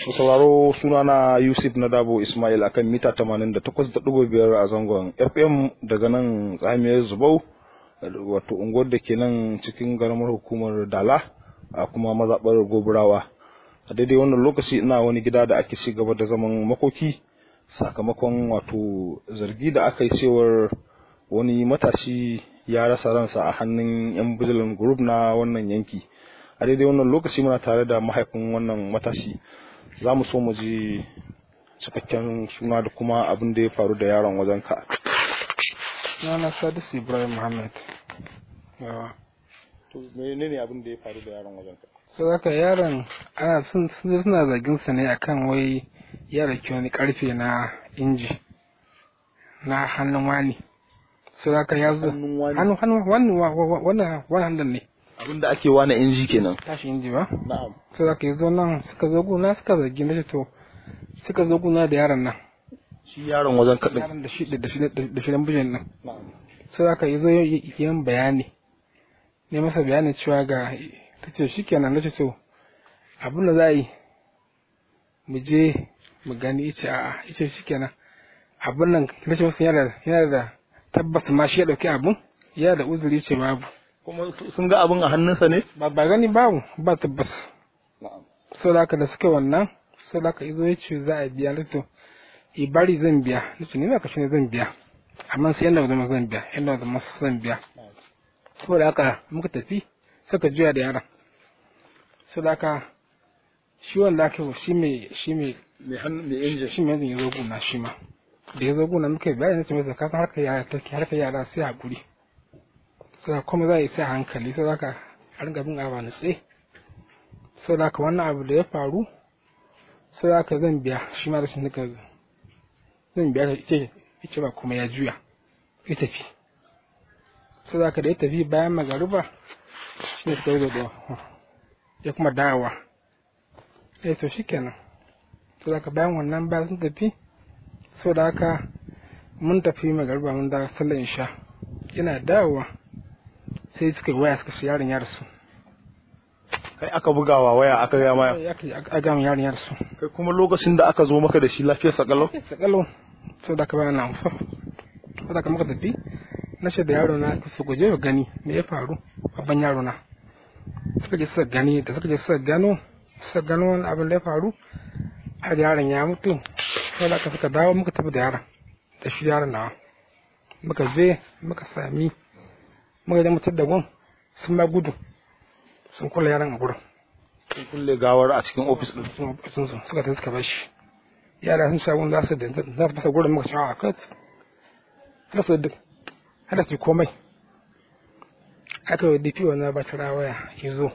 sauraro sunana Yusuf Nadabo Ismail akan mita 88.5 a zangon FM daga nan tsamiyar Zubau wato unguwar da ke nan cikin garamar hukumar Dala a kuma mazaɓar Goburawa. A daidai wannan lokaci ina wani gida da ake ci gaba da zaman makoki sakamakon wato zargi da aka yi cewar wani matashi ya rasa ransa a hannun 'yan bijilan group na wannan yanki. a daidai wannan lokaci muna tare da mahaifin wannan matashi za mu so mu ji cikakken suna da kuma abin da ya faru da yaron wajen ka Sunana Sadis Ibrahim Muhammad. Yawa. to menene abin da ya faru da yaron wajen ka So haka yaron ana sun sun suna zargin sa ne akan wai ya rake wani karfe na inji na hannun wani. So haka ya zo Hannun wani? hannu hannu wannan wannan wannan hannun ne abin da ake wani inji kenan tashi inji ba. na'am So haka yazo nan suka zo guna suka zargi na to suka zo guna da yaron nan. shi yaron wajen ka din Yaron da shi da shi da shi dan bijin nan. na'am sai aka yi zo yin bayani ne masa bayanin cewa ga ta ce shi kenan na ce to abin da za a yi mu je mu gani ice a'a ice shi kenan abin nan na ce masa yana yana da tabbas ma shi ya dauki abin yana da uzuri ce babu kuma su- sun ga abin a hannunsa ne ba ba gani babu ba tabbas na'am sau da haka da suka wannan sau da haka izo ya ce za a biya na to i bari zan biya na ce ni ma ka shi ne zan biya amma sai yanda zama zan biya yanda zama zan biya sau da haka muka tafi suka juya da yaron sau da haka shi wanda aka yi wa shi mai shi mai mai hannu mai injin shi mai yanzu ya zo guna shi ma da ya zo guna muka yi bayani na ce masa kasan harkar yara take harkar yara sai haƙuri sau da kuma za a yi sai a hankali sau da haka a ringa bin abu na tsaye sau da haka wannan abu da ya faru sau da haka zan biya shi ma rashin nika zan biya ta ce ita ba kuma ya juya ya tafi sau da haka da ya tafi bayan magaruba shi ne suka zo da ya kuma dawowa eh to shikenan sau da haka bayan wannan bayan sun tafi sau da haka mun tafi magaruba mun dawo sallar isha yana dawowa sai suka yi waya suka shi yaron ya rasu kai aka bugawa waya aka ga ma a gama yaron ya rasu kai kuma lokacin da aka zo maka da shi lafiyar sakalau sakalo sau da ka bayan na amsa sau da ka muka tafi na ce da yaro na su guje wa gani me ya faru babban yaro na suka je suka gani da suka je suka gano suka gano wani abin da ya faru a yaron ya mutu sau da ka suka dawo muka tafi da yaron da shi yaron nawa muka je muka sami muka je mutar da gun sun ba gudu sun kula yaron a gurin sun kulle gawar a cikin ofis din sun sun sun suka tafi suka bar shi yara sun shagun za su da za su fasa gurin muka cewa a kai su har su duk har su yi komai aka yi dp wani ba ta waya ya zo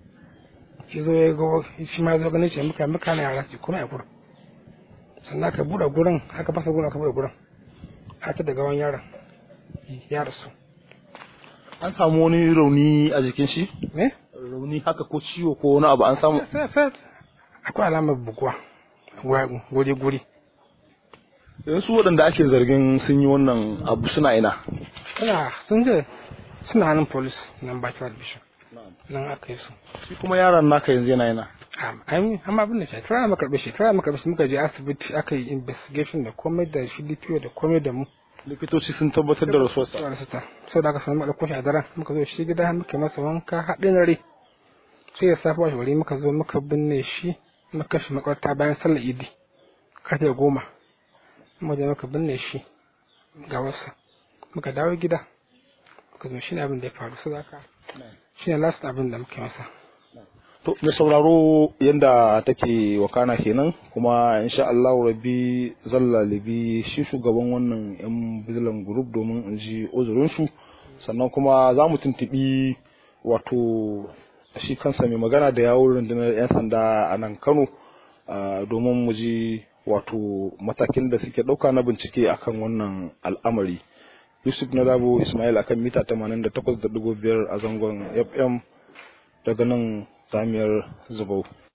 ya zo ya ga shi ma zo ganin shi muka muka na yara su yi komai a gurin sannan aka buɗe gurin aka fasa gurin aka buɗe gurin a ta da gawan yaron ya rasu an samu wani rauni a jikin shi me rauni haka ko ciwo ko wani abu an samu sai sai akwai alamar buguwa guri guri yanzu su waɗanda ake zargin sun yi wannan abu suna ina suna sun je suna hannun polis nan bachelor bishop nan aka yi su shi kuma yaron naka yanzu yana yana an amma abin da shi tura maka karbe shi tura maka karbe muka je asibiti aka yi investigation da komai da shi DPO da komai da mu likitoci sun tabbatar da rasuwarsa tsawar sata sau da aka samu ɗauko shi a daren muka zo shi gida muka yi masa wanka haɗin rai sai ya safa wa wuri muka zo muka binne shi muka shi makwarta bayan sallar idi karfe goma muka je muka binne shi ga wasa muka dawo gida muka zo shi ne abin da ya faru sau da aka shi ne last abin da muka yi masa to mai sauraro yadda take wakana kenan kuma insha Allah rabbi zan lalibi shi shugaban wannan yan bizilan group domin in ji uzurinsu sannan kuma za mu tuntuɓi wato shi kansa mai magana da yawon rundunar 'yan sanda a nan kano ah, domin mu ji wato matakin da suke ɗauka na bincike akan wannan al'amari yusuf na dabo ismail akan mita 88.5 a zangon fm daga nan samiyar zubau